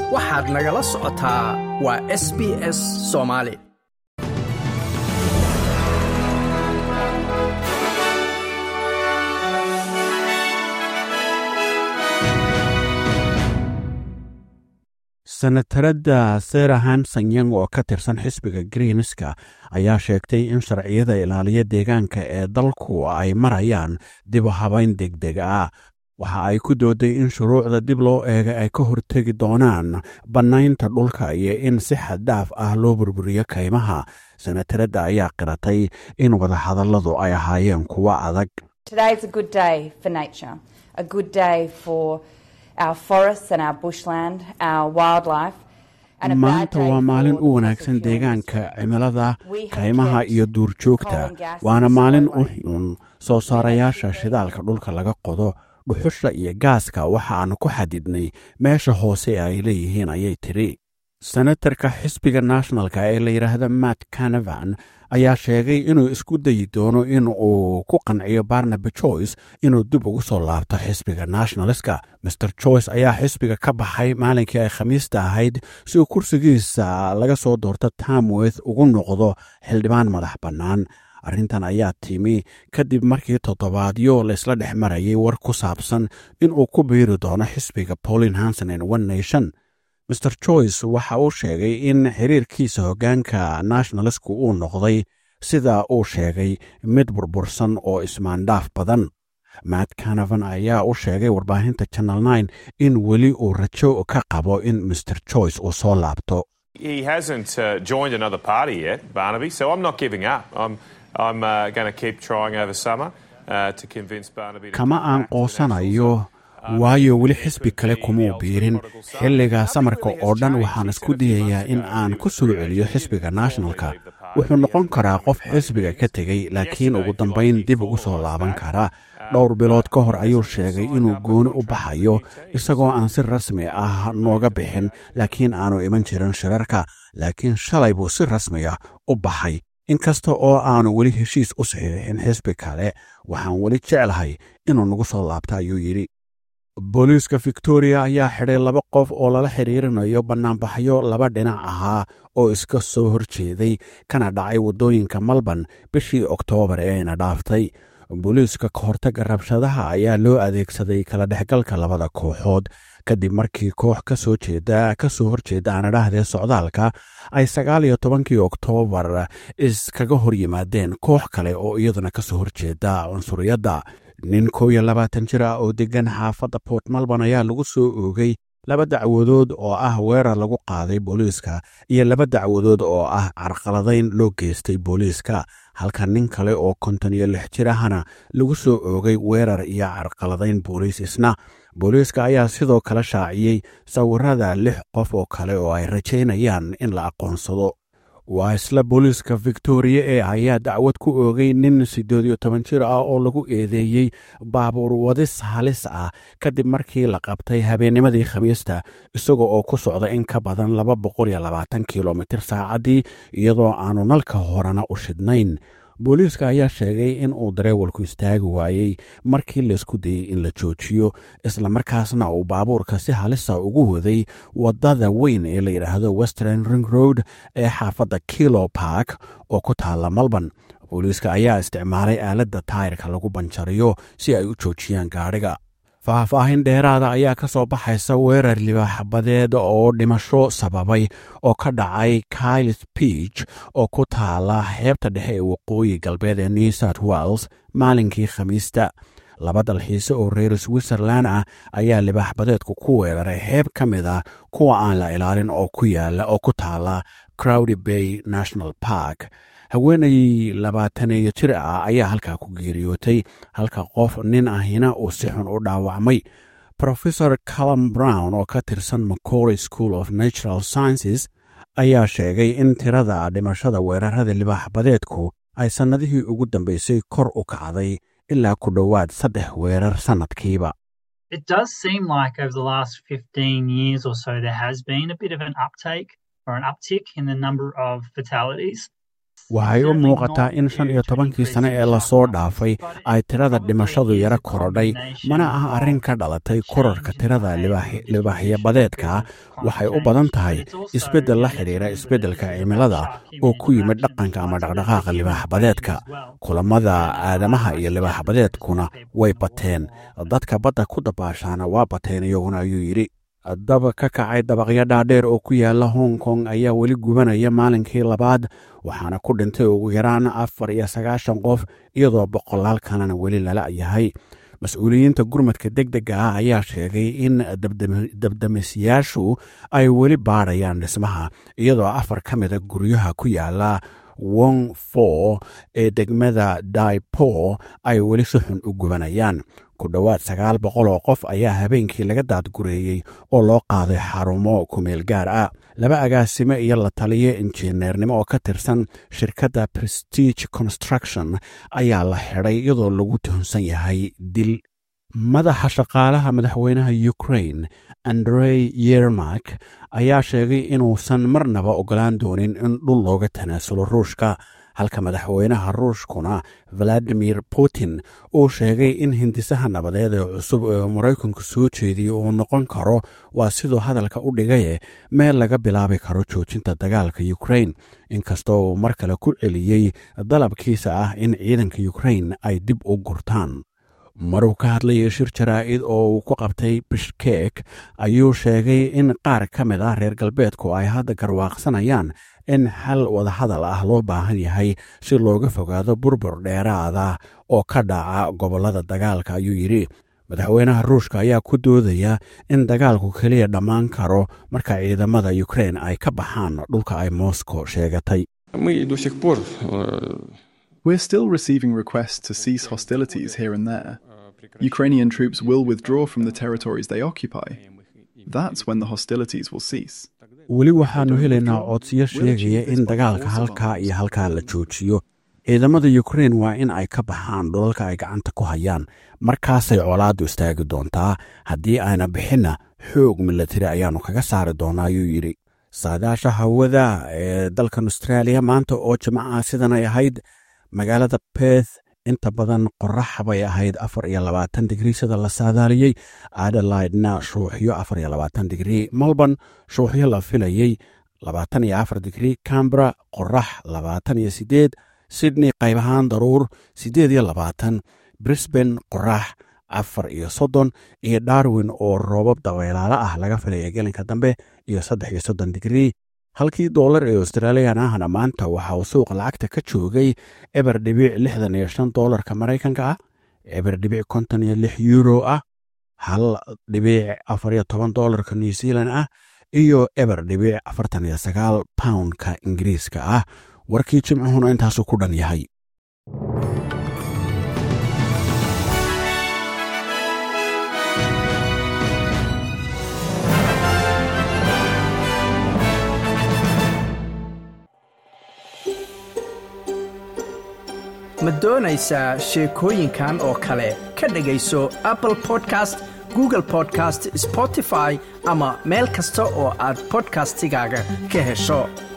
waxaad nagala socotaa waa s b s soomaali senatarada sarah hanson yang oo ka tirsan xisbiga greenska ayaa sheegtay in sharciyada ilaaliya deegaanka ee dalku ay marayaan dib u habayn deg deg ah waxa ay ku dooday in shuruucda dib loo eega ay ka hortegi doonaan bannaynta dhulka iyo in si xaddaaf ah loo burburiyo kaymaha senatarada ayaa qiratay in wadahadalladu ay ahaayeen kuwo adag maanta waa maalin u wanaagsan deegaanka cimilada kaymaha iyo duurjoogta waana maalin u xun soo saarayaasha shidaalka dhulka laga qodo dhuxusha iyo gaaska waxa aanu ku xadidnay meesha hoose ay leeyihiin ayay tidhi senatarka xisbiga nationalka ee la yidhaahda matt canavan ayaa sheegay inuu isku dayi doono in uu ku qanciyo barnaby joyce inuu dib ugu soo laabto xisbiga nationaliska master joyce ayaa xisbiga ka baxay maalinkii ay khamiista ahayd si uu kursigiisa laga soo doorto tamworth ugu noqdo xildhibaan madax bannaan arrintan ayaa timi kadib markii toddobaadyo laysla dhex marayay war ku saabsan inuu ku biiri doono xisbiga paulin hanson and one nation master joyce waxa uu sheegay in xiriirkiisa hoggaanka nationalistku uu noqday sida uu sheegay mid burbursan oo ismaandhaaf badan matt canavan ayaa u sheegay warbaahinta channel nine in weli uu rajo ka qabo in master joyce uu soo laabto He hasn't uh, joined another party yet, Barnaby, so I'm not giving up. I'm, I'm uh, going to keep trying over summer uh, to convince Barnaby to kama come aan back to the Nationals. qoosanayo waayo weli xisbi kale kumuu biirin xilliga samarka oo dhan waxaan isku dayayaa in aan ku soo celiyo xisbiga nationalka wuxuu noqon karaa qof xisbiga ka tegey laakiin ugu dambayn dib ugu soo laaban kara dhowr bilood ka hor ayuu sheegay inuu gooni u baxayo isagoo aan si rasmi ah nooga bixin laakiin aanu iman jirin shirarka laakiin shalay buu si rasmiya u baxay inkasta oo aanu weli heshiis u saxiixin xisbi kale waxaan weli jeclahay inuu nagu soo laabta ayuu yidhi booliiska victoria ayaa xidhay laba qof oo lala xiriirinayo bannaanbaxyo laba dhinac ahaa oo iska soo horjeeday kana dhacay waddooyinka malban bishii oktoobar ee ayna dhaaftay booliiska ka hortagga rabshadaha ayaa loo adeegsaday kala dhexgalka labada kooxood kadib markii koox ka soo jeeda ka soo horjeeda aanadhahdee socdaalka ay sagaal iyo tobankii oktoobar iskaga hor yimaadeen koox kale oo iyaduna ka soo horjeeda cunsuriyadda nin kow iyo labaatan jir ah oo deggan xaafadda port malban ayaa lagu soo oogay laba dacwadood oo ah weerar lagu qaaday booliiska iyo laba dacwadood oo ah carqaladayn loo geystay booliiska halka nin kale oo konton iyo lix jir ahna lagu soo oogay weerar iyo carqaladayn booliis isna booliiska ayaa sidoo kale shaaciyey sawirada lix qof oo kale oo ay rajaynayaan in la aqoonsado waa isla booliiska victoria ee ayaa dacwad ku oogay nin siddeed iyo toban jir ah oo lagu eedeeyey baabuur wadis halis ah kadib markii la qabtay habeennimadii khamiista isaga oo ku socda in ka badan laba boqol iyo labaatan kilomitir saacaddii iyadoo aanu nalka horena u shidnayn booliiska ayaa sheegay in uu dareewalku istaagi waayey markii laysku dayey in la joojiyo islamarkaasna uu baabuurka si halisa ugu waday waddada weyn ee la yidhaahdo western ring road ee xaafadda kilo park oo ku taalla malban booliiska ayaa isticmaalay aaladda taayirka lagu banjariyo si ay u joojiyaan gaadhiga faahfaahin dheeraada ayaa ka soo baxaysa weerar libaaxbadeed oo dhimasho sababay oo ka dhacay kylis beach oo ku taala xeebta dhexe ee waqooyi galbeed ee new south wales maalinkii khamiista laba dalxiise oo reer switzerland ah ayaa libaaxbadeedku ku weeraray xeeb ka mid ah kuwa aan la ilaalin oo ku yaala oo ku taala crowdy bay national park haweenay labaataneeyo jir ah ayaa halkaa ku geeriyootay halka qof nin ahina uu si xun u dhaawacmay professor calum brown oo ka tirsan macory school of natural sciences ayaa sheegay in tirada dhimashada weerarada libaaxbadeedku ay sannadihii ugu dambeysay kor u kacday ilaa ku dhowaad saddex weerar sannadkiiba It does seem like over the last 15 years or so, there has been a bit of an uptake or an uptick in the number of fatalities. waxay u muuqataa in shan iyo tobankii sane ee lasoo dhaafay ay tirada dhimashadu yaro korodhay mana ah arrin ka dhalatay korarka tirada libaaxyabadeedka waxay u badan tahay isbeddel la xidhiira isbeddelka cimilada oo ku yimid dhaqanka ama dhaqdhaqaaqa libaaxbadeedka kulamada aadamaha iyo libaaxbadeedkuna way bateen dadka badda ku dabaashaana waa bateen iyaguna ayuu yidhi dab ka kacay dabaqyo dhaadheer oo ku yaala hong kong ayaa weli gubanaya maalinkii labaad waxaana ku dhintay ugu yaraan afar iyo sagaashan qof iyadoo boqolaal kalena weli lala yahay mas-uuliyiinta gurmadka deg dega ah ayaa sheegay in dabdamisyaashu ay weli baadhayaan dhismaha iyadoo afar ka mida guryaha ku yaala wong fo ee degmada daipo ay weli si xun u gubanayaan ku dhowaad sagaal boqol oo qof ayaa habeenkii laga daadgureeyey oo loo qaaday xarumo kumeel gaar ah laba agaasime iyo la taliyo injineernimo oo ka tirsan shirkadda prestige construction ayaa la xidhay iyadoo lagu tuhunsan yahay dil madaxa shaqaalaha madaxweynaha ukrain andrey yermak ayaa sheegay inuusan marnaba ogolaan doonin in dhul looga tanaasulo ruushka halka madaxweynaha ruushkuna valadimir putin uu sheegay in hindisaha nabadeed ee cusub ee maraykanku soo jeediyey uu noqon karo waa siduu hadalka u dhigaye meel laga bilaabi karo joojinta dagaalka ukrain inkastoo uu mar kale ku celiyey dalabkiisa ah in ciidanka ukrain ay dib u gurtaan maruu ka hadlayay shir jaraa'id oo uu ku qabtay bishkek ayuu sheegay in qaar ka mid ah reer galbeedku ay hadda garwaaqsanayaan in xal wadahadal ah loo baahan yahay si looga fogaado burbur dheeraada oo ka dhaca gobollada dagaalka ayuu yidhi madaxweynaha ruushka ayaa ku doodaya in dagaalku keliya dhammaan karo marka ciidamada ukrein ay ka baxaan dhulka ay moscow sheegatay We're still receiving requests to cease hostilities here and there. Ukrainian troops will withdraw from the territories they occupy. That's when the hostilities will cease. weli waxaannu helaynaa codsiyo sheegaya in dagaalka halkaa iyo halkaa la joojiyo ciidamada ukrein waa in ay ka baxaan dhulalka ay gacanta ku hayaan markaasay colaaddu istaagi doontaa haddii ayna bixinna xoog milatari ayaannu kaga saari doonaa ayuu yidhi saadaasha hawada ee dalkan austraaliya maanta oo jimcaha sidan ay ahayd magaalada beth inta badan qorax bay ahayd afar iyo labaatan digrii sida la saadaaliyey adelaidna shuuxyo afar iyo labaatan digrii melbourne shuuxyo la filayey labaatan iyo afar digrii cambera qorax labaatan iyo sideed sydney qayb ahaan daruur siddeed iyo labaatan brisbane qorax afar iyo soddon iyo darwin oo roobab dabeelaalo ah laga filaya gelinka dambe iyo saddex iyo soddon digrii halkii doolar ee australiyan ahna maanta waxa uu suuqa lacagta ka joogay eber dhibic lixdan iyo shan doolarka maraykanka ah eber dhibic konton iyo lix euro ah hal dhibic afar iyo toban doolarka new zealand ah iyo eber dhibic afartan iyo sagaal poundka ingiriiska ah warkii jimcuhuna intaasuu ku dhan yahay ma doonaysaa sheekooyinkan oo kale ka dhegayso apple podcast google podcast spotify ama meel kasta oo aad bodkastigaaga ka hesho